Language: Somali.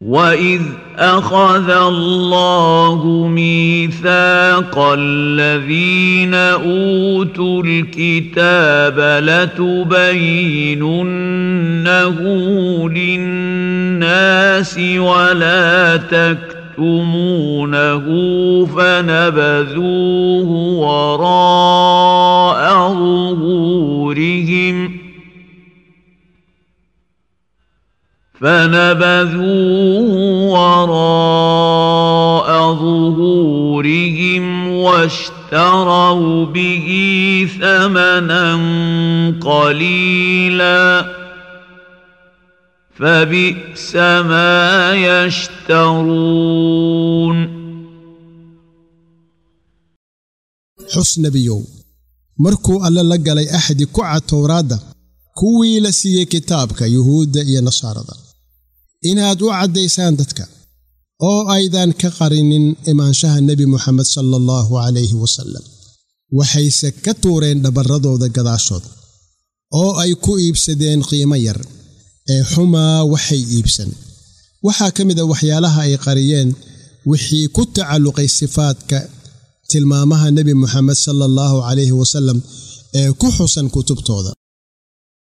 وَإِذْ أَخَذَ اللَّهُ مِيثَاقَ الَّذِينَ أُوتُوا الْكِتَابَ لَتُبَيِّنُنَّهُ لِلنَّاسِ وَلَا تَكْتُمُونَهُ فَنَبَذُوهُ وَرَاءَ ظُهُورِهِمْ ۖ فنبذوه وراء ظهورهم واشتروا به ثمنا قليلا فبئس ما يشترون xus nebiyow markuu alle la galay axdi ku cad towraadda kuwii la siiyey kitaabka yuhuudda iyo nasaarada inaad u caddaysaan dadka oo aydan ka qarinin imaanshaha nebi moxamed sala allahu calayhi wasallam waxayse ka tuureen dhabarradooda gadaashood oo ay ku iibsadeen qiimo yar ee xumaa waxay iibsan waxaa ka mid a waxyaalaha ay qariyeen wixii ku tacalluqay sifaadka tilmaamaha nebi moxamed sala allahu calayhi wasallam ee ku xusan kutubtooda